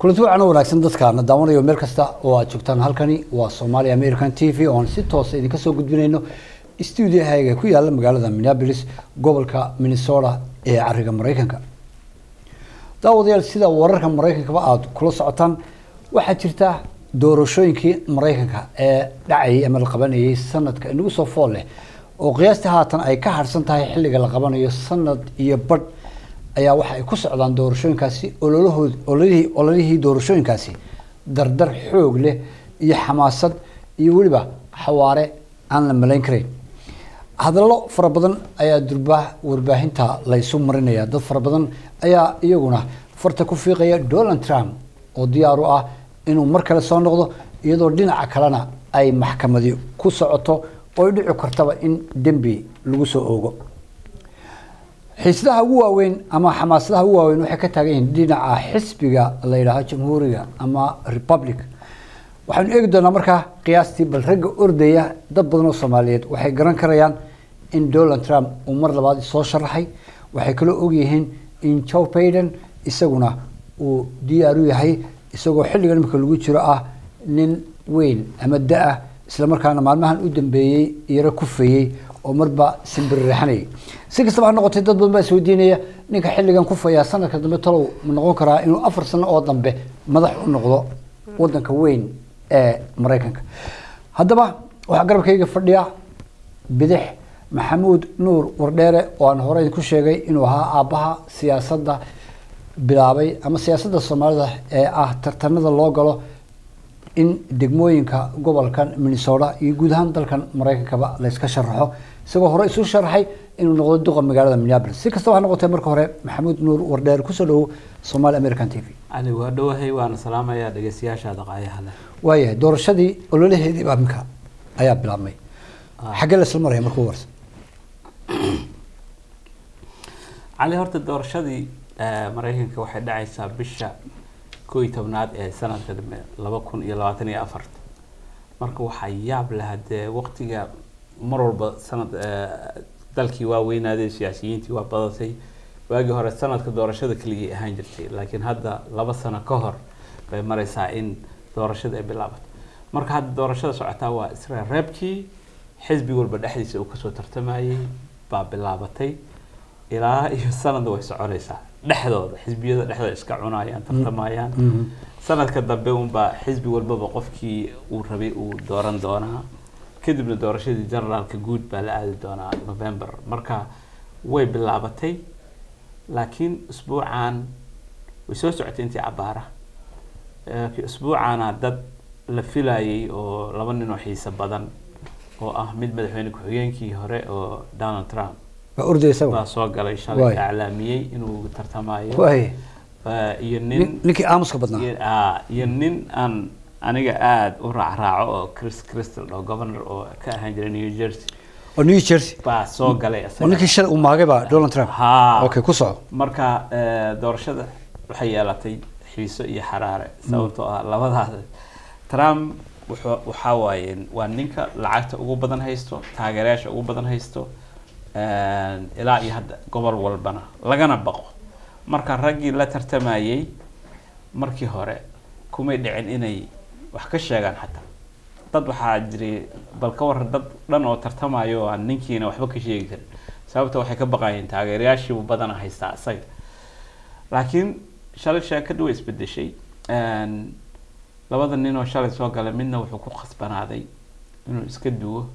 kulanti wacan oo wanaagsan dadkaana daawanayo meel kasta oo aad joogtaan halkani waa Somali American TV oon si toos ah idinka soo gudbinayno studio-hayga ku yaala magaalada Minneapolis gobolka Minnesota ee cariga Mareykanka daawadayaal sida wararka Mareykankaba aad kula socotaan waxaa jirta doorashooyinkii Mareykanka ee dhacayay ama la qabanayay sanadka inagu soo fool leh oo qiyaastii haatan ay ka harsan tahay xilliga la qabanayo sanad iyo badh ayaa waxa ay ku socdaan doorashooyinkaasi ololahood ololihii ololihii doorashooyinkaasi dardar xoog leh iyo xamaasad iyo weliba xawaare aan la malayn karayn hadallo fara badan ayaa durbaa warbaahinta la isu marinaya dad fara badan ayaa iyaguna farta ku fiiqaya donald trump oo diyaar u ah inuu mar kale soo noqdo iyadoo dhinaca kalena ay maxkamadi ku socoto oo ay dhici kartaba in dembi lagu soo oogo xiisadaha ugu waaweyn ama xamaasadaha ugu waaweyn waxay ka taagan yihiin dhinaca xisbiga la yidhaaho jamhuuriga ama republic waxaanu eegi doonaa markaa qiyaastii bal ragga ordaya dad badan oo soomaaliyeed waxay garan karayaan in donald trump uu mar labaad soo sharaxay waxay kaloo ogyihiin in joe baiden isaguna uu diyaar u yahay isagoo xilligan imika lagu jiro ah nin weyn ama da-ah islamarkaana maalmahan u dambeeyey yaro kufayey oo marba simbiriraxanayay si kastaba ha noqotay dad badan baa isweydiinaya ninka xilligan kufaya sanadka dambe talow ma noqon karaa inuu afar sano oo dambe madax u noqdo wadanka weyn ee maraykanka haddaba waxaa garabkayga fadhiya bidix maxamuud nuur wardheere oo aan hore idinku sheegay inuu ahaa aabbaha siyaasadda bilaabay ama siyaasadda soomaalida ee ah tartanada loo galo in degmooyinka gobolkan minnesota iyo guud ahaan dalkan maraykankaba la iska sharaxo isagoo hore isu sharaxay inuu noqdo duqa magaalada minneapolis si kastaba ha noqotee marka hore maxamuud nuur wardheer kusoo dhawow somali american t v cali waa dhowahay waana salaamayaa dhegeystayaashaada qaayaha leh waayahay doorashadii ololaheedii baa minka ayaa bilaabmay xaggee la isla maraya markuu warsa cali horta doorashadii maraykanka waxay dhacaysaa bisha koo iyo tobnaad ee sanadka dambe laba kun iyo labaatan iyo afarta marka waxaa yaab leh hadee waqtiga mar walba sanad dalkii waa weynaaday siyaasiyiintii waa badatay waagii hore sanadka doorashada keligii ahaan jirtay laakiin hadda laba sano ka hor bay mareysaa in doorashada ay bilaabato marka hadda doorashada socotaa waa isra reebkii xisbi walba dhexdiisa uu kasoo tartamayay baa bilaabatay ilaa iyo sanadna way soconaysaa dhexdooda xisbiyada dhexdooda iska cunayaan tartamayaan sanadka dambe unbaa xisbi walbaba qofkii uu rabay uu dooran doonaa kadibna doorashadii generaalka guud baa la aadi doonaa november marka way bilaabatay laakiin usbuucan way soo socotay intii cabaara usbuucana dad la filayay oo laba nin oo xiiso badan oo ah mid madaxweyne ku-xigeenkii hore oo donald trump waa ordaysa baa soo galay shalay iclaamiyey inuu tartamayo waay iyo nin ninkii aamuska badnaa iyo- aa, iyo nin aan aniga aada u raacraaco oo chris crystal oo governor oo ka ahaan jiray new jersey oo new jersey baa soo galay oo isaga. ninkii shalay uu maagay baa donald trump haa okay ku soco marka eh, doorashada waxay yeelatay xiiso iyo xaraare sababtoo ah labadaas trump wuxuu waxaa waaye waa ninka lacagta ugu badan haysto taageerayaasha ugu badan haysto eh, ilaa iyo hadda gobol walbana lagana baqo marka raggii la tartamayay markii hore kumay dhicin inay wax ka sheegaan xataa dad waxaa jiray bal ka waran dad dhan oo tartamayo oo aan ninkiina waxba ka sheegi karin sababta waxay ka baqayeen taageerayaashiibu badana haystaa isaga laakiin shalay sheekadu way isbedeshay Een, labada nin oo shalay soo galay midna wuxuu ku khasbanaaday inuu iska duwo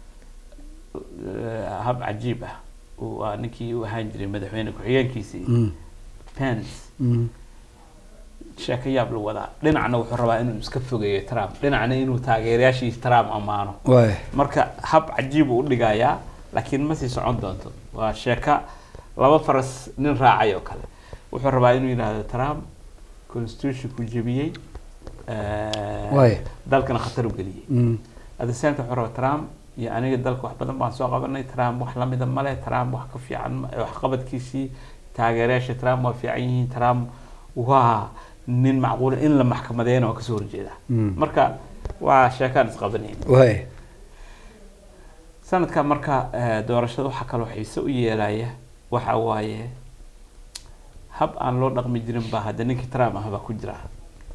eh, hab cajiib ah uu waa ninkii u ahaan jiray madaxweyne ku-xigeenkiisii Mm, pence mm. sheeko yaab la wadaa dhinacna wuxuu rabaa inuu iska fogeeyo trump dhinacna inuu taageerayaashiisa trump ammaano waay marka hab cajiib uu u dhigayaa laakiin ma sii socon doonto waa sheeka laba faras nin raacay oo kale wuxuu rabaa inuu yidhaahdo trump constitutionku jebiyey eh, Waay. dalkana khatar u geliyey Mm, at the same time wuxuu rabaa trump iyo aniga dalka wax badan baan soo qabanay trump wax lamida male trump wax ka fiican ma- waxqabadkiisii taageerayaasha trump waa fiican yihiin trump waa nin macquul in la maxkamadeyna waa kasoo horjeeda Mm. marka waa sheekaan isqabanayn waay sanadka marka eh, doorashada waxaa kaloo xiise u yeelaya waxa waaye hab aan loo dhaqmi jirin baa hadda ninkii trump ah baa ku jira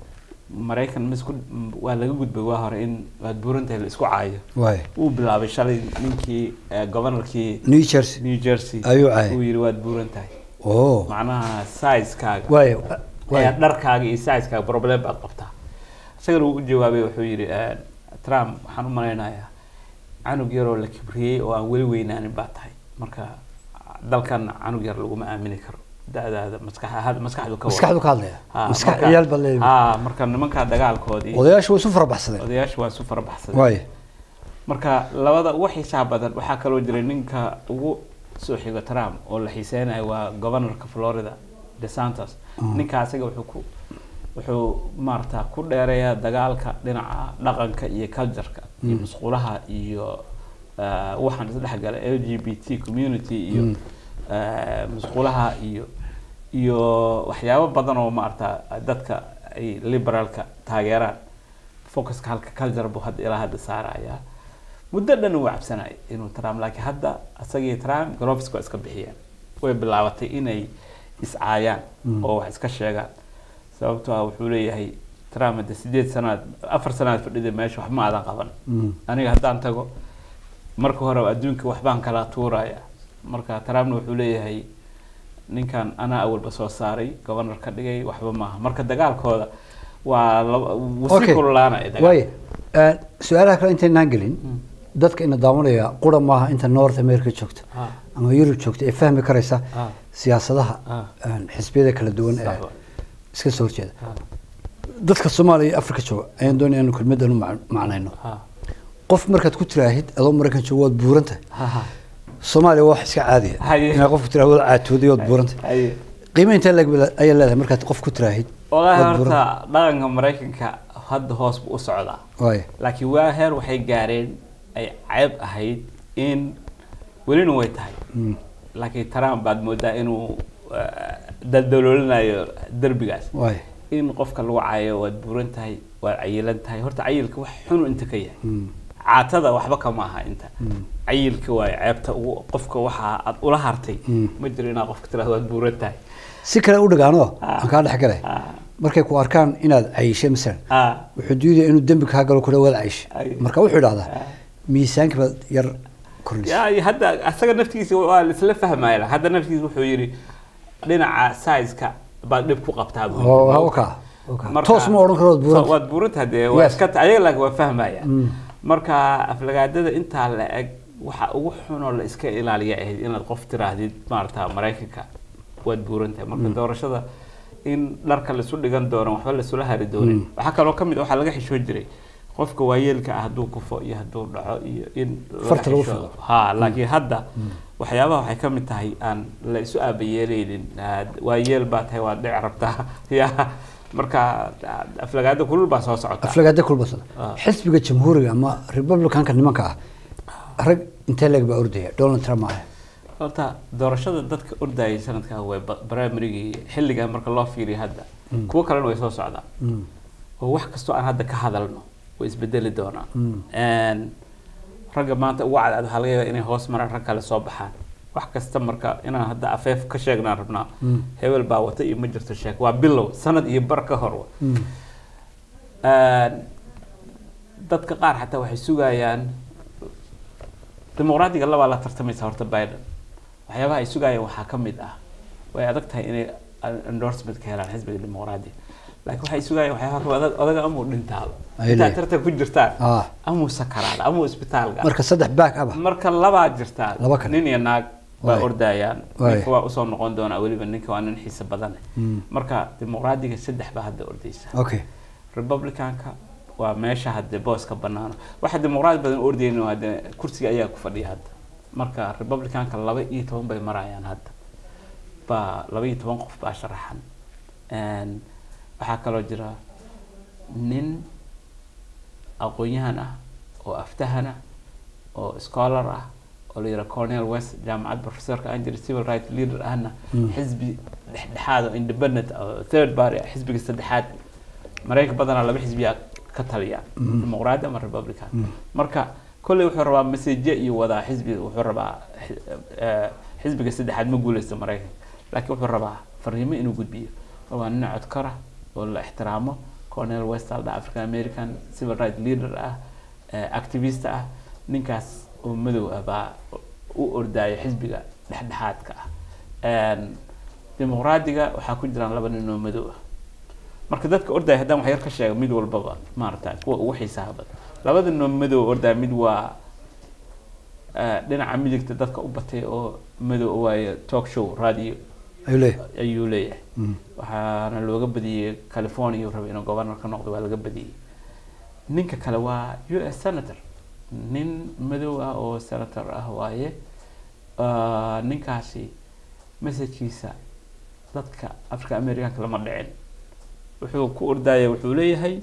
maraykan ma isku waa laga gudbay waa hore in waad buurantahay la isku caayo waay wuu bilaabay shalay ninkii eh, governorkii new jersey new jersey Ayuu caayay. uu yidhi waad buuran tahay oo macnaha sizekaaga waay ayaa waay dharkaaga iyo sizekaaga problem baad qabtaa isagana wuu u jawaabay wuxuu yidhi eh, trump waxaan u malaynayaa canug yaroo la kibriyey oo aan weli weynaanin baa tahay marka dalkan canug yar laguma aamini karo da-daada maskax maskaxdu ka wada. maskaxdu ka hadlaya Ha, maskax marka- ciyaal baa leeyahay ha marka nimankaa dagaalkoodii odayaashu way isu farabaxsadeen odayaasha waa isu farabaxsadeen waay marka labada ugu xiisaha badan waxaa kaloo jiray ninka ugu soo xigo trump oo la xiiseynayo waa governorka florida desantos ninka asaga wuxuu ku wuxuu maarata ku dheereeyaa dagaalka dhinaca dhaqanka iyo cultureka iyo musqulaha iyo eh, waxaan isdhexgala l g b t community iyo eh, musqulaha iyo iyo waxyaabo badan oo maarata dadka ay liberaalka taageeraan focuska halka culture buu hadda ilaa hadda saaraya muddo dhan uu cabsanayay inuu trump laakiin hadda asagii trump gloveska waa iska bixiyeen way bilaabatay inay iscaayaan oo wax iska sheegaan sababtoo ah wuxuu leeyahay trump hadda sideed sanaad afar sanaad fadhida meesha wax ma aadan qaban aniga haddaan tago marka hore adduunka waxbaan kala tuuraya marka trumpna wuxuu leeyahay ninkan anaa awalba soo saaray governor ka dhigay waxba maaha marka dagaalkooda waa laba- wuu sii Okay. kululaanaya dagaal waay Eh, su-aalaha kale intaynaan gelin dadka ina daawanaya qura maaha inta north america joogta Ah. ama yurub joogta ee fahmi karaysa Ah. siyaasadaha Ah. eh, xisbiyada kala duwan ee Sax waay. iska soo horjeeda Ah. dadka soomaaliya iyo africa jooga ayaan doonaya inu kelmadan u mac- macnayno Ah. qof markaad ku tiraahid adoo maraykan jooga waad buuran tahay Ha, ha. soomaaliya waa wax iska caadiya Haye. inaad qofku tiraahdo waad caatooday waad buuran tahay Haye. qiimo intee leeg ayaa leedahay markaad qof ku tiraahid wallaahi waad buuran tahay? horta dhaqanka maraykanka hadda hoos buu u socdaa waay laakiin waa heer waxay gaareen ay ceeb ahayd in welina way tahay Mm. laakiin trump baad moodaa inuu eh, daldaloolinayo derbigaas waay in qofka lagu caayo waad buuran tahay waad cayilan tahay horta cayilka wax xunu inta ka yahay Mm. caatada waxba kama aha inta Mm. cayilka waayo ceebta ugu qofka waxa aad ula hartay Mm. ma jiro inaad qofka tirahdo waad buuran tahay si kale u dhigaano Ah. aan kaa dhex galay Ah, markay ku arkaan inaad cayishay masalan ah, wuxuu diidaya inuu dembi kaa galo kudha waad cayishay Ay. marka wuxuu idhahdaa Ah. miisaanka baad yar kordhisay ya iyo hadda asaga naftigiisa waa laisla fahmaya hadda naftigiisa wuxuu yidhi dhinaca sizeka baad dhib ku qabtaa buu oo yidhi. oka oka Marka- toos ma odhan karo waad buuran waad buurantaha dee waa Yes. iska ta- ayaga laakiin waa fahmaya Mm. marka aflagaadada intaa la eg waxa ugu xunoo la iska ilaaliya ahayd inaad qof tiraahdid maarata maraykanka waad buuran tahay marka doorashada in dharka laisu dhigan doono waxba laisula hari doonin waxaa kaloo kamid waxaa laga xishoo jiray qofka waayeelka ah hadduu kufo iyo hadduu dhaco iyo in laga Farta lagu xishoodo. fiiqo. ha laakiin hadda waxyaabaha waxay ka mid tahay aan la isu aabayeeleynin waayeel baa tahay waad dhici rabtaa ya marka aflagaada kulul baa soo socota aflagaada kulbasada Ah. xisbiga jamhuuriga ama republicanka nimanka ah rag intee leeg baa ordaya donald trump maahe horta doorashada dadka ordayay sanadkan way ba- primarygii xilligan marka loo fiiriyo hadda kuwo kalena way soo socdaan Mm. oo wax kastoo aan hadda ka hadalno way isbedeli doonaan Mm. Een, ragga maanta ugu cadcad waxaa laga yaabaa inay hoos maraan rag kale soo baxaan wax kasta marka inaan hadda afeef ka sheegnaan rabnaa Mm. hebel baa wata iyo ma jirto sheeg waa bilow sanad iyo bar ka hor wa. Mm. Een, dadka qaar xataa waxay sugayaan dimuqraadiga labaa la tartamaysa horta biden waxyaabaha ay sugayaan waxaa ka mid ah way adag tahay inay endorsement ka helaan xisbiga dimuqraadiga laakiin waxay sugayaan waxyaabaha kamid adag odaga amuu dhintaado Ay intaad leeyihin. tartan ku jirtaan Ah. amuu sakaraada amuu isbitaalka marka saddex back aba marka labaa jirtaan Laba kale. nin iyo naag baa Waay. ordayaan Waay. ninka waa usoo noqon doonaa weliba ninka waa nin xiise badan Mm. marka dimuqraadiga saddex baa hadda ordaysa okay republicanka waa meesha hadde booska banaano waxa dimuqraadi badan u ordayeen waa de kursiga ayaa ku fadhiya hadda marka republicanka laba iyo toban bay marayaan hadda baa laba iyo toban qof baa sharaxan Een, waxaa kaloo jira nin aqoon-yahan ah oo aftahan ah oo scholar ah oo la yidhaha cornel west jaamacad professorka aan jira civil right leader ahna Mm. xisbi dhexdhexaad oo independent oo third party ah xisbiga saddexaad maraykan badanaa laba xisbiyaa ka taliya dimuqraadi ama republican marka kolley wuxuu rabaa maseje iyo wadaa xisbiga wuxuu rabaa xi- eh, xisbiga saddexaad ma guuleysto maraykanka laakiin wuxuu rabaa fariimo inuu gudbiyo waa nin codkara oo la ixtiraamo cornel westald african american civil right leader ah eh, activist ah ninkaas oo madow ah baa u ordaya xisbiga dhexdhexaadka ah Een, dimuqraadiga waxaa ku jiraan laba nin oo madow ah marka dadka ordaya haddaan wax yar ka sheega mid walbaba maarata kuwa ugu xiisaha badan labada nin oo madow ordaya mid waa eh, dhinaca midigta dadka u batay oo madow waaye talk show radio ayuu leeyahay ayuu leeyahay Mm. waxaana looga badiyey california uu rabay inuu governor ka noqdo waa laga badiyey ninka kale waa u s senator nin madow ah oo senator ah waaye Ah, ninkaasi messajkiisa dadka africa americanka lama dhicin wuxuu ku ordaya wuxuu leeyahay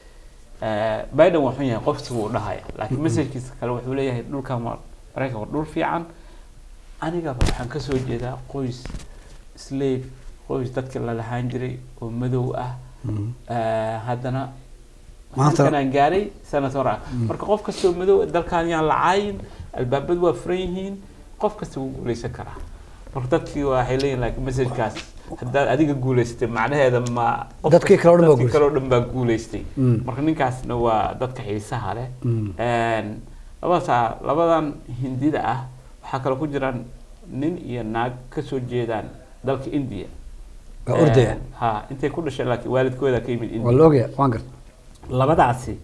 eh, biden waa xun yahay qofsi buu dhahaya laakiin messajkiisa kale wuxuu leeyahay dhulkan waa maraykan waa dhul fiican anigaba waxaan kasoo jeedaa qoys slave qoys dadka la lahaan jiray oo madow ah Mhm. Eh, haddana Maanta- halkanaan gaaray senator ah marka qof kastoo madow dalkan yaan la caayin albaabadu waa furan yihiin qof kasta wuu guuleysan karaa marka dadkii waxay leeyihin laakiin messajkaas haddaad adiga guuleysatay macnaheeda ma qof Dadkii kasta- kale oo dhan baa dadkii kale oo dhan baa guuleystay Mm. marka ninkaasna waa dadka xiisaha leh Mm. Een, labadaas labadan hindida ah waxaa kaloo ku jiraan nin iyo naag kasoo jeedaan dalka india waa ordaya Een, ha intay ku dhashay laakiin waalidkooda ka yimid waa india la ogaya waan garta labadaasi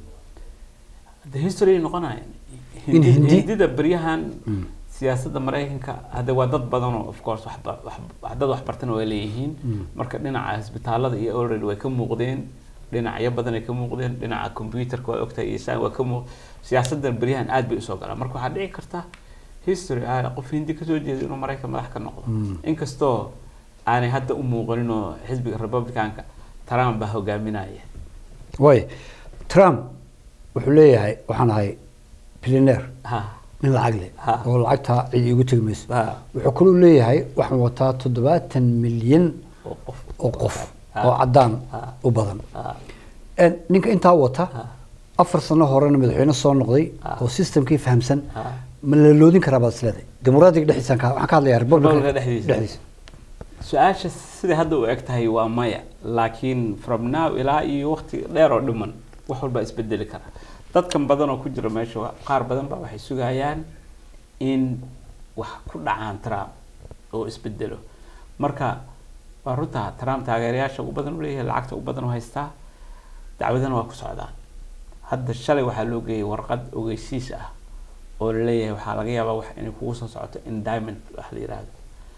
the history ay noqonayaan In Hindi- Hindi- hindida beryahan Mm. siyaasadda maraykanka hadda waa dad badan oo of course waxba wax dad wax bartana way leeyihiin Mm. marka dhinaca isbitaalada iyo already way ka muuqdeen dhinacyo badan ay ka muuqdeen dhinaca computerka waa ogtahay iyo saan waa ka muuq siyaasaddan beryahan aad bay usoo galaan marka waxaa dhici karta history ah qof hindi kasoo jeeda inuu maraykan madax ka noqdo Mm. inkastoo aanay hadda u muuqanin oo xisbiga republicanka trump baa hogaaminaya waay trump wuxuu leeyahay waxaan ahay billionaire ha nin lacag leh Ha. oo lacagtaa cid iigu tegi mayso ha wuxuu kaloo leeyahay waxaan wataa toddobaatan milyan oo qof oo qof Ha. oo caddaan Ha. u badan ha En ninka intaa wata ha afar sano horena madaxweyne soo noqday Ha. oo systemkii fahamsan ha ma la loodin karaa baad isleedahay dimuqraadiga dhexdiisaan ka waxaan ka hadlayaa republican Republican dhexdiisa. su-aasha siday hadda u eg tahay waa maya laakiin from now ilaa iyo waqti dheer oo dhiman wax walbaa isbedeli kara dadkan badan oo ku jira meesha wa- qaar badan baa waxay sugayaan in wax ku dhacaan trump oo isbedelo marka waa runtaa trump taageerayaasha ugu badan u leeyahay lacagta ugu badan u haystaa dacwadana waa ku socdaan hadda shalay waxaa loo geeyay warqad ogeysiis ah oo laleeyahay waxaa laga yaabaa wax inay kugu soo socoto indictment wax la yidhaahdo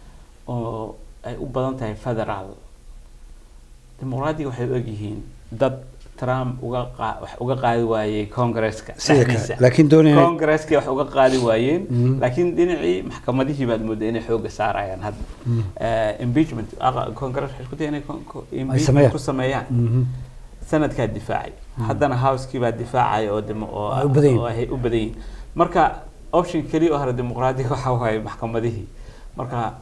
oo ay u badan tahay federal dimuqraadiga waxay u egyihiin dad trump uga qaa- wax uga qaadi waayey congresska Sida kale, dhexdiisa. laakiin doonayna- congresska wax uga qaadi waayeen Mhm. laakiin dhinacii maxkamadihii baad moodaa inay xooga saarayaan hadda Eh, impeachment aqa- congress waxay isku dayeen inay con- co- impeachment sameeyaan. ku sameeyaan Mhm. sanadkaa difaacay haddana housekii baa difaacaya oo demo oo Ay u badan yihiin. oo ay u badan yihiin marka option keliya oo hore dimuqraadiga waxaa waaye maxkamadihii marka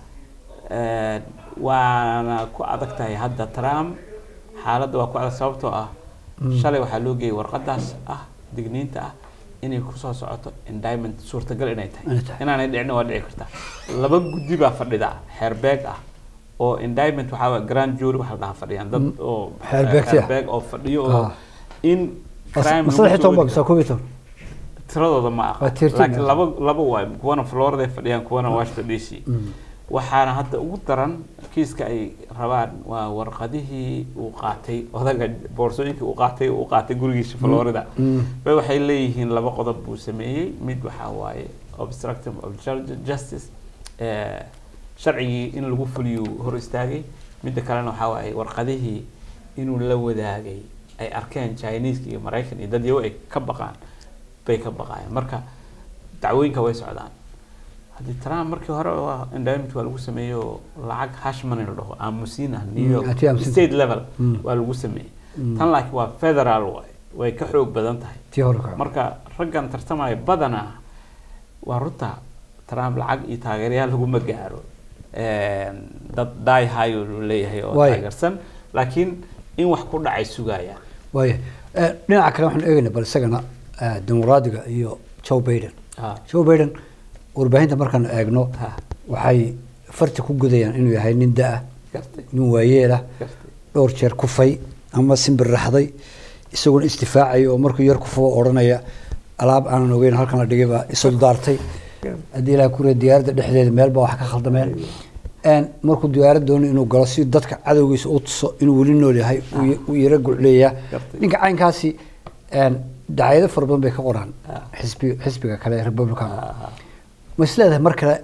eh, waana ku adag tahay hadda trump xaaladda waa ku adag sababtoo ah shalay waxaa loo geeyay warqadaas ah digniinta ah inay kusoo socoto indictment suurtagal inay tahay Inay tahay. inaanay dhicin waa dhici karta laba guddi baa fadhida xeerbeeg ah oo indictment waxaa waye grand jury waxaa la dhahaa fadhiyaan dad oo Xeerbeegti ah. xeerbeeg oo fadhiyo oo Ah. in crime Mas- lagu masadex iyo toban soo baa mise koob iyo toban tiradooda ma Waa aha tirtin. laakiin laba laba waay kuwana florida ay fadhiyaan kuwana washington d c waxaana hadda ugu daran kiiska ay rabaan waa warqadihii uu qaatay odaga boorsooyinkii uu qaatay uu qaatay gurigiisa florida Mm. bay waxay leeyihiin laba qodob buu sameeyey mid waxaa waaye obstruction of ju- justice eh, sharcigii in lagu fuliyo hor istaagay midda kalena waxaa waaye warqadihii inuu la wadaagay ay arkeen chinese iyo maraykan iyo dad yawo ay ka baqaan bay ka baqaayeen marka dacwooyinka way socdaan haddii trump markii hore waa endowment waa lagu sameeyey oo lacag hash money la dhaho aamusiin ah new Mm, york haddii aamusiin- state level Mm. waa lagu sameeyey Mm. tan laakiin waa federal waay way ka xoog badan tahay tii hore ka marka raggan tartamaya badanaa waa runta trump lacag iyo taageerayaal laguma gaaro Een, dad die high uu leeyahay oo Waay. taageersan laakiin in wax ku dhacay sugayaan waaya Eh, dhinaca kale waxaan eegaynaa bal isagana eh, dimuqraadiga iyo joe biden Ha, joe biden warbaahinta markaan eegno ha, waxay farti ku gudayaan inuu yahay nin da-ah gartay nin waayeel ah gartay dhowr jeer kufay ama simbirraxday isaguna isdifaacaya oo markuu yar kufubo odhanaya alaab aanan ogeyn halkan la dhigay baa isul daartay haddii ilaha kuriya diyaaradda dhexdeeda meel baa wax ka khaldameen Een, markuu diyaarad doono inuu galo si dadka cadowgiisa u tuso inuu weli nool yahay uu ya- uu yara gucleeyaa Gartay. ninka caynkaasi een, dacaayado fara badan bay ka qoraan Ah. xisbi xisbiga kale ee republican Ah, ma is leedahay mar kale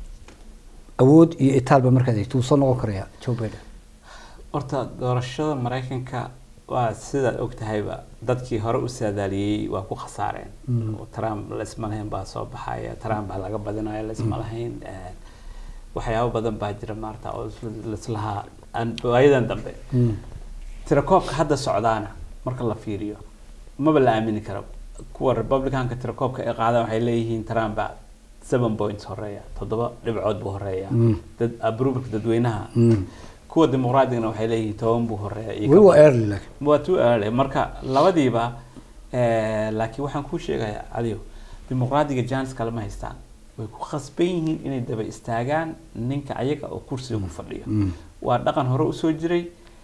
awood iyo itaalba markaad eegto wuu soo noqon karayaa joe biden horta doorashada maraykanka waa sidaad og tahayba dadkii hore u saadaaliyey waa ku khasaareen Mm. oo trump laisma lahayn baa soo baxaya trump baa laga badinaya laisma lahayn Eh, waxyaabo badan baa jira maarata oo is- laislahaa aan- waayadan dambe Mm. tirakoobka hadda socdaana marka la fiiriyo maba la aamini karo kuwa republicanka tirakoobka ay qaadaan waxay leeyihiin trump baa seven points horeeya toddoba dhibcood buu horeeya Mm. dad approvalka dadweynaha Mm. kuwa dimuqraadigana waxay leeyihiin toban buu horeeya iyo weli ka waa badan. early laakiin waa too early marka labadiiba eh, laakiin waxaan kuu sheegayaa adigo dimuqraadiga jans kalema haystaan way ku khasban yihiin inay daba istaagaan ninka ayaga oo kursiga ku fadhiyo Mm. waa dhaqan hore usoo jiray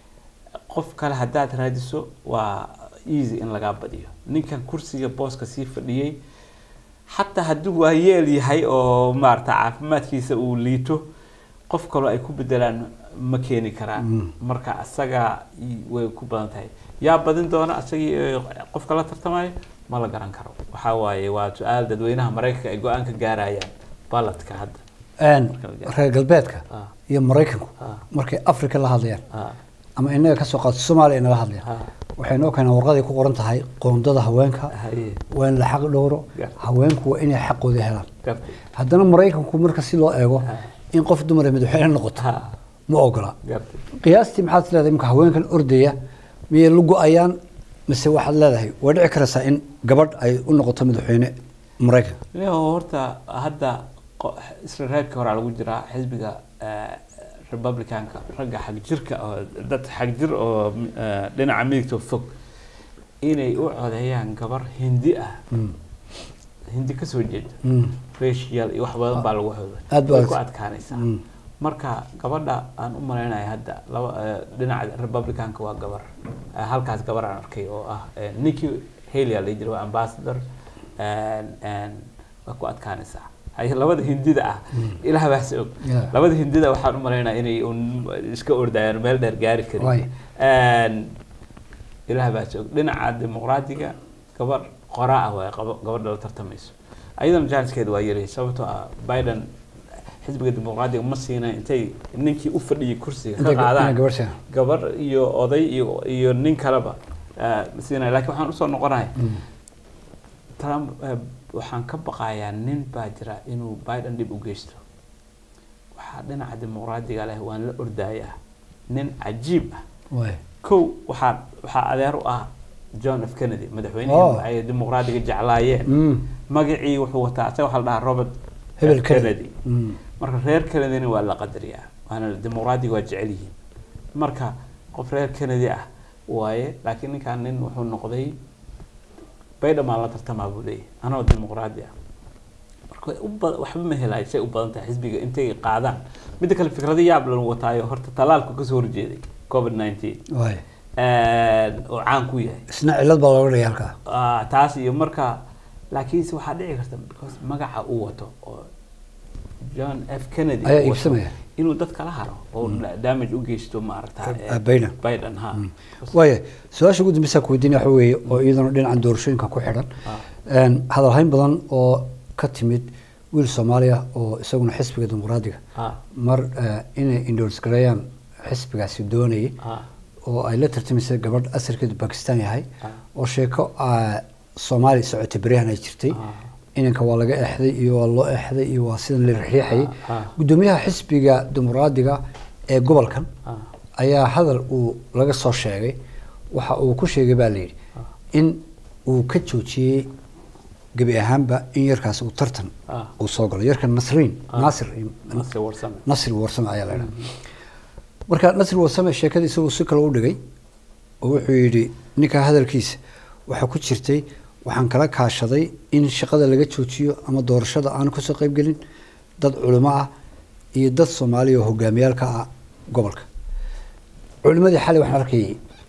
qof kale haddaad raadiso waa easy in lagaa badiyo ninkan kursiga booska sii fadhiyey xataa hadduu waa yeel yahay oo maarata caafimaadkiisa uu liito qof kaloo ay ku bedelaan ma keeni karaan Mm. marka asaga i- way ku badan tahay yaa badin doona asagii eh, qofka la tartamayo ma la garan karo waxaa waaye waa su-aal dadweynaha maraykanka ay go-aan ka gaarayaan baladka hadda Een, reer galbeedka Ah. iyo maraykanku Ah. markay africa la hadlayaan Ah, ama inaga kasoo qaato soomaaliya inala hadlayaan ah, waxay noo keenaan warqaday ku qoran tahay qoondada haweenka haye, waa in la xaq dhowro Gartay. haweenku waa inay xaqooda helaan gartay. haddana maraykanku marka si loo eego Ah. in qof dumar ay madaxweyne noqoto Ah, ma ogola gartay. qiyaastii maxaad is leedahay imka haweenkan ordaya miyay la go-ayaan mise waxaad leedahay way dhici karaysaa in gabadh ay u noqoto madaxweyne maraykanka Leo horta hadda qo- isla reebkii horaa lagu jiraa xisbiga eh, republicanka ragga xag jirka oo dad xag jir oo eh, dhinaca midigta fog inay u codeeyaan gabar hindi ah Mm. hindi kasoo jeeda Mm. racial iyo wax badan baa lagu xooga Aad baa way ku adag. adkaanaysaa Mm. marka gabadha aan u malaynaya hadda laba eh, dhinaca republicanka waa gabar Eh, halkaas gabar aan arkay oo ah eh, Nikki Haley aa la jira waa ambassador and- and waa ku adkaanaysaa hay labada hindida ah ilaah baase og Yeah. labada hindida waxaan u malaynaya inay un iska ordayaan meel dheer gaari karin Waay. And ilaah baase og dhinaca dimuqraadiga gabar qoraa ah waay qabo- gabadha la tartamayso ayadana janiskeeda waa yari sababtoo ah biden xisbiga dimuqraadiga ma siina intay ninkii u fadhiyay kursiga ka Intay ga- inay qaadaan gabadh siiyaan. gabar iyo oday iyo iyo nin kaleba eh, ma siinaya laakiin waxaan usoo noqonahay trump eh, waxaan ka baqayaa nin baa jira inuu biden dhib u geysto waxaa dhinaca dimuqraadiga leh waan la ordayaa nin cajiib ah Waay. kow waxaa waxaa adeer u ah john f kennedy Oh. madaxweynihii ay dimuqraadiga jeclaayeen Mm. magacii wuxuu wataa asaga waxaa la dhahaa robert Hebel F. Kennedy. Mm. marka reer kennedyna waa la qadariyaa waana dimuqraadiga waa jecel yihiin marka qof reer kennedy ah waaye laakiin ninkan nin wuxuu noqday biden baa la tartamaa buu leeyahay anoo dimuqraadi ah marka way u ba- waxba ma helayo say u badan tahay xisbiga intay qaadaan midda kale fikrado yaab lan wataayo horta talaalku kasoo horjeeday covid 19 Waay. oo caan ku yahay isna cillad baa looga dhigay halkaa Ah, taas iyo marka laakiinse waxaa dhici karta because magaca uu wato oo john f kennedy Ayaa uu wato, iibsamaya. inuu dad kala haro oo damage u geysto maaragta Ah, Biden. biden ha waaya su-aasha ugu dambeysa ku weydiinaya waxa weeye oo iyadana dhinacan doorashooyinka ku xidhan Ah. Een, hadalhayn badan oo ka timid wiil soomaaliya oo isaguna xisbiga dimuqraadiga Ah, mar eh, inay endorse gareeyaan xisbigaasi doonayay ah, oo ay la tartamaysay gabadh asalkeedu bakistan yahay Ah. oo sheeko ah, soomaali socotay beryahan ay jirtay Ah. inanka waa laga exday iyo waa loo exday iyo waa sidan la riixayay Ah, ah. gudoomiyaha xisbiga dimuqraadiga ee gobolkan ah, ayaa hadal uu laga soo sheegay waxa uu ku sheegay baa layidhi in uu ka joojiyey gebi ahaanba in yarkaas uu tartan Ah. uu soo galo yarkan nasriin Ah. naasir Nasir Warsame. nasri warsame ayaa la idhaha marka nasri warsame sheekada isagoo si kale u dhigay oo wuxuu yidhi ninka hadalkiisa waxaa ku jirtay waxaan kala kaashaday in shaqada laga joojiyo ama doorashada aan kasoo qayb gelin dad culimo ah iyo dad soomaaliya oo hogaamiyaalka ah gobolka culimadii xalay waxaan arkayay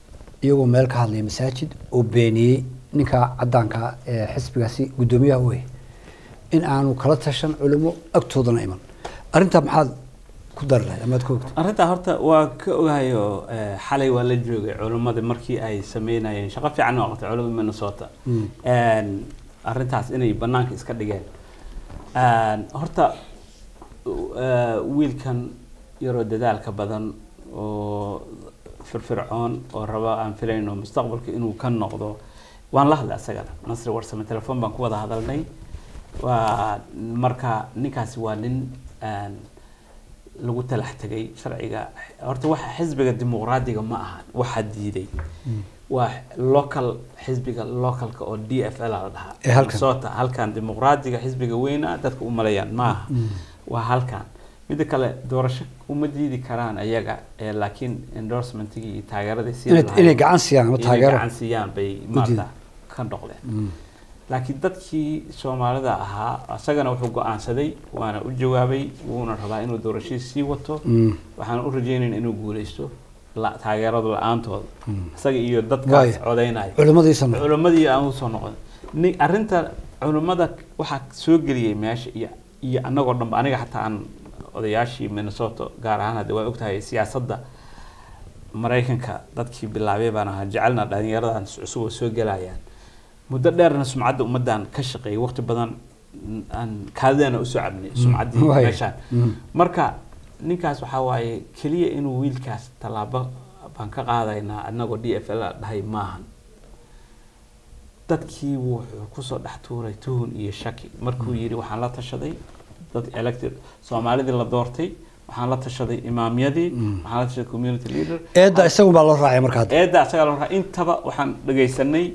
iyagoo meel ka hadlaya masaajid oo beeniyey ninka cadaanka ee xisbigaasi guddoomiyaha u yahay in aanu kala tashan culimo agtoodana iman arrintaa maxaad ku dari lahay amaad ka ogta arrintaa horta waa ka ogahayo eh, xalay waa la joogay culimmada markii ay sameynayeen shaqo fiican oo qabtay culimmada minnesota Mm. En, arrintaas inay banaanka iska dhigeen En, horta eh, wiilkan yaroo dadaalka badan oo firfircoon oo raba aan filayno mustaqbalka inuu ka noqdo waan la hadlay asagana nasri warsame telefoon baan ku wada hadalnay waa marka ninkaasi waa nin en, lagu talax tegay sharciga horta waxa xisbiga dimuqraadiga ma aha waxa diiday waa local xisbiga localka oo d f l la dhahaa Ee halkan. Minnesota halkan dimuqraadiga xisbiga weyna dadka u maleeyaan ma aha waa halkan midda kale doorasho uma diidi karaan ayaga ee laakiin endorsementigii iyo taageeradii siin inay lahayd- inay gacan siiyaan ama inay taageero gacan siiyaan bay diiday. maarta ka noqdeen Mm. laakiin dadkii soomaalida ahaa isagana wuxuu go-aansaday waana u jawaabay wuuna rabaa inuu doorashadii sii wato Mm. waxaan u rajaynaynaa inuu guuleysto la taageerada la-aantooda Mm. isaga iyo dadkaas Waaya. codeynaya culimadiisana culimmadii aan usoo noqon ni arrinta culimmada waxaa soo geliyey meesha iyo iyo annagoo dhanba aniga xataa aan odayaashii minnesota gaar ahaan hadda waa ogtahay siyaasadda maraykanka dadkii bilaabay baan ahaa jecelna dhalinyaradan cusub oo soo gelayaan muddo dheerna sumcadda ummaddan ka shaqeeyay waqti badan n- aan kaadidana usoo cabnay sumcaddii Waaya. meeshaan Mm. marka ninkaas waxaa waaye keliya inuu wiilkaas tallaabo baan ka qaadaynaa annagoo d f l dhahay maahan dadkii wuxuu kusoo dhex tuuray tuhun iyo shaki markuu yidhi waxaan la tashaday dad elected soomaalidii la doortay waxaan la tashaday imaamyadii waxaan la tashaday community leader eedda isagun baa loo raacay marka hadda eedda asagaa la raacay intaba waxaan dhagaysanay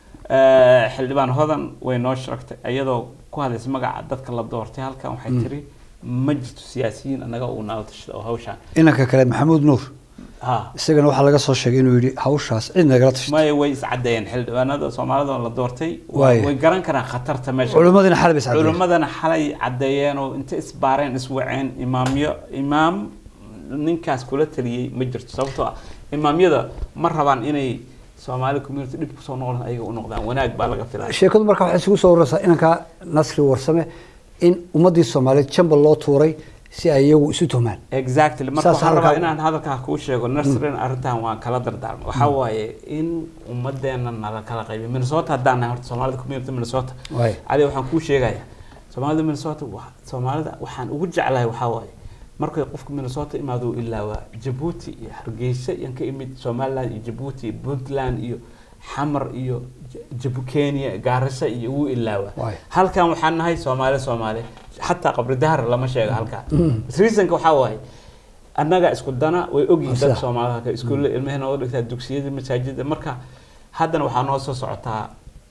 eh, xildhibaan hodan way noo sheegtay iyadoo ku hadlaysa magaca dadka la doortay halkan waxay tiri ma jirto siyaasiyiin annaga uu nala tashada oo hawshaan inanka kale maxamuud nuur ha isagana waxaa laga soo sheegay inuu yidhi hawshaas cid nagala tashtay maya way iscadeeyeen xildhibaanada soomaalida oo la doortay waa- Waaya. way garan karaan khatarta meesha culimmadiina xal bay iscadeen culimmadana xalay caddeeyeen oo inta isbaareen iswaceen imaamyo imaam ninkaas kula taliyey ma jirto sababtoo ah imaamyada ma rabaan inay soomaali community dhib kusoo noqdaan ayaga u noqdaan wanaag baa laga filaya sheekadu marka waxay isugu soo ururaysaa inanka nasri warsame in ummaddii soomaaliyeed jambal loo tuuray si ay iyagu isu tuhmaan exactly marka Saas waxaan rabaa hadalkaa- inaan hadalkaa kuu sheego nurserin arrintan waan kala dardaarmay waxaa waaye in ummadeena nala kala qaybiyo minnesota haddaan nahay horta soomaalida community minnesota Waay. cali waxaan kuu sheegayaa soomaalida minnesota wa- soomaalida waxaan ugu jeclahay waxaa waaye markay qofka minnesota imaado uu ilaawaa jabuuti iyo hargeysa yaan ka imid somaliland iyo jabuuti iyo puntland iyo xamar iyo J- jabu kenya gaarisa iyo wuu ilaawaa Waay. halkan waxaan nahay soomaali soomaali xataa qabri dahar lama sheego halkan reasonka waxaa waaye annaga isku dana way ogyihiin Sida. dad soomaalida halka iskuulle ilmahena oo dhigtaa dugsiyada masaajida marka haddana waxaa noo soo socotaa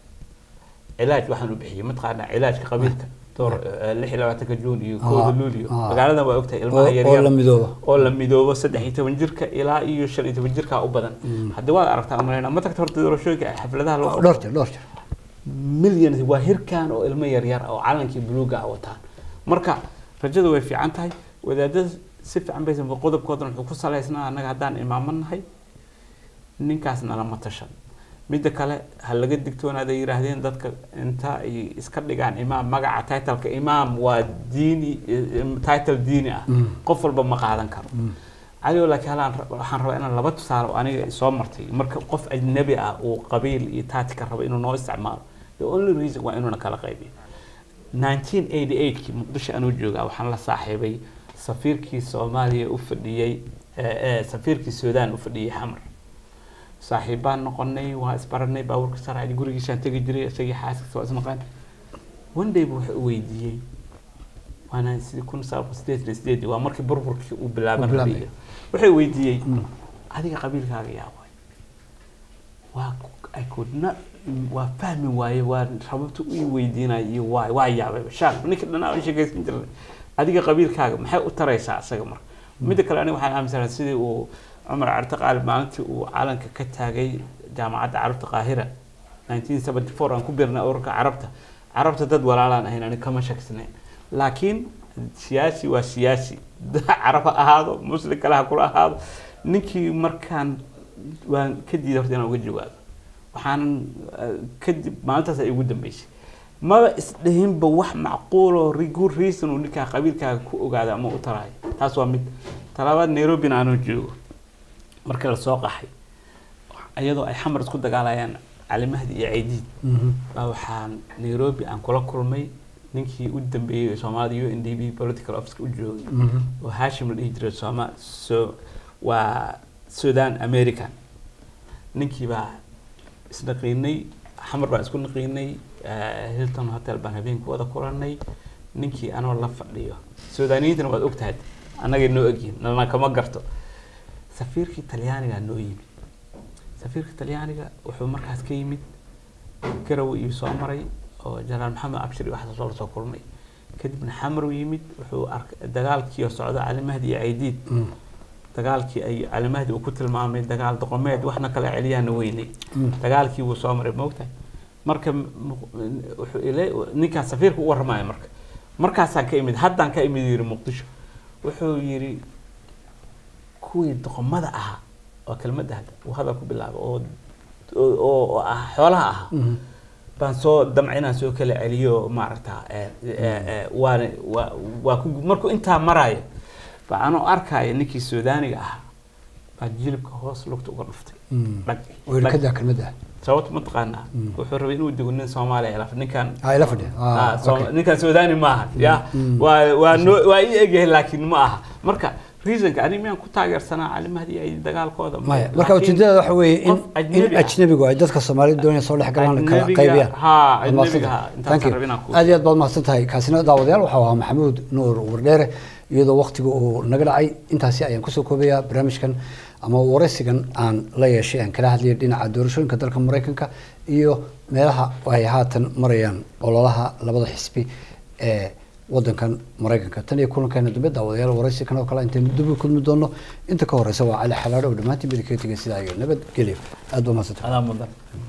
cilaaj waxaan u bixiyey mataqaanaa cilaajka qabiilka door eh, lix iyo labaatanka juun iyo kooda Ah, luulio ah. magaaladan waa ogtahay oo ilmaha oo yaryar la midooba oo la midoobo saddex iyo toban jirka ilaa iyo shan iyo toban jirka u badan haddii waad aragtaa umalayna ma tagta horta doorashooyinka xafladaha loo qabto. dhowr jeer dhowr jeer milyan waa hirkan oo ilmo yaryar ah oo calankii buluuga ah wataan marka rajada way fiican tahay wadaadada si fiican baysan qodobkoodan wuxuu ku salaysnaa annaga haddaan imaamo nahay ninkaas nalama tashan midda kale ha laga digtoonaada yidhaahdeen dadka inta ay iska dhigaan imaam magaca titleka imaam waa diini eh, title diini ah qof walba ma qaadan karo cali laakiin halaan ra- waxaan rabaa inaan laba tusaale oo aniga soo martay marka qof ajnabi ah uu qabiil iyo taatika rabo inuu noo isticmaalo the only reason waa inuuna kala qaybiyo 1988kii muqdisho anuu joogaa waxaan la saaxiibay safiirkii soomaaliya u fadhiyey eh, eh, safiirkii suudaan u fadhiyey xamar saaxiibbaan noqonay waa isbaranay baabuurka saraaci gurigiisaan tegi jiray isagii xaaskiisa waa isnaqaan one day buu wuxuu weydiiyey waana sidii kun sagaal sideed iyo sideed waa markii burburkii uu bilaaban Uu bilaabay. rabay wuxuu weydiiyey adiga qabiilkaaga yaa waay waa ku- I could not waa fahmi waaye waa rababta u weydiinaya iyo waay waa yaabay shaaq ninka dhanaa u sheekaysan jiray adiga qabiilkaaga maxay u taraysaa asaga marka midda kale aniga waxaan aaminsanahay sidii uu cumar carte qaalib maalintii uu calanka ka taagay jaamacadda carabta qaahira 1974 aan ku birnay ururka carabta carabta dad walaalaan ahayn aniga kama shaksanayn laakiin siyaasi waa siyaasi carab ha ahaado muslim kale ha kula ahaado ninkii markaan waan ka diiday horta inaan uga jawaabo waxaanan eh, kadib maalintaas ay ugu dambeysay maba isdhihinba wax macquul oo ri- good reason uu ninkaa qabiilkaaga ku ogaada ama u taraayo taas waa mid talabaad nairobina aanoo joogo marka lasoo qaxay iyadoo ay xamar isku dagaalayaan cali mahdi iyo caydiid Mhm. baa waxaan nairobi aan kula kulmay ninkii u dambeeyey ee soomaalida u n d b political officeka u joogay Mhm. oo hashim la dhihi jiray sooma so waa sudan american ninkii baa isnaqiinay xamar baan isku naqiinay eh, hilton hotel baan habeenku wada kulanay ninkii anoo la fadhiyo sudaaniyiintana waad ogtahay annagay noo egyihin nana kama garto safiirkii talyaanigaa noo yimid safiirka talyaaniga wuxuu markaas ka yimid garow iyo soo maray oo janaal maxamed abshir iyo waxaas loola soo kulmay kadibna xamar uu yimid wuxuu arkay dagaalkii oo socda cali mahdi iyo caydiid Mm. dagaalkii ay cali mahdi uu ku tilmaamay dagaal doqomeed waxna kala celiyaana weynay Mm. dagaalkii wuu soo maray moogtahay marka m- wuxuu ile ninkaas safiirka u warramaya marka markaasaan ka imid haddaan ka imid yiri muqdisho wuxuu yiri kuwii doqomada ahaa waa kelmadda hadda uu hadal ku bilaabo oo oo oo ah xoolaha ahaa Mhm. baan soo damca inaan soo kala celiyo maaragta eh, eh, eh, waana waa waa ku markuu intaa maraayo baa anoo arkaayo ninkii suudaaniga ahaa baa jilibka hoos lugta uga dhuftay Mm. dhag oo ila dhag. kadaa kelmadda sababta ma taqaanaa Mm. wuxuu rabay inuu dego nin soomaaliya ilaa ninkan ah ila fadhiya Ah, ah Soom- okay. ninkan suudaani maaha ya Mm. waa waa noo waa ii egyahay laakiin ma aha marka reasonka ani miyaan ku taageersanaa cali mahdi ay dagaalkooda maya marka Laakiin ujeedada waxa weeye in qof ajnabi in ah. ajnabigu ay dadka soomaalida doonaya soo dhex galaan kala Ajnabiga- qaybiyaan haa, Waad mahadsan ajnabiga, tahay. haa, intaas Thank you. rabin aan ku- aad iyo aad baad mahadsan tahay kaasina daawadayaal waxau ahaa maxamuud nuur wardheere iyadoo waqtiga uu naga dhacay intaasi ayaan kusoo koobayaa barnaamijkan ama waraysigan aan la yeeshay aan kala hadlayay dhinaca doorashooyinka dalka maraykanka iyo meelaha ay haatan marayaan ololaha labada xisbi ee wadankan maraykanka tan iyo kulankeena dambe daawadayaal waraysi kan oo kale intaynu dib u kulmi doono inta ka horeysa waa cali xalaadho oo dhammaantiin bidi kaga tegay sidaa iyo nabadgelyo aad baa mahadsantahay adaa mudan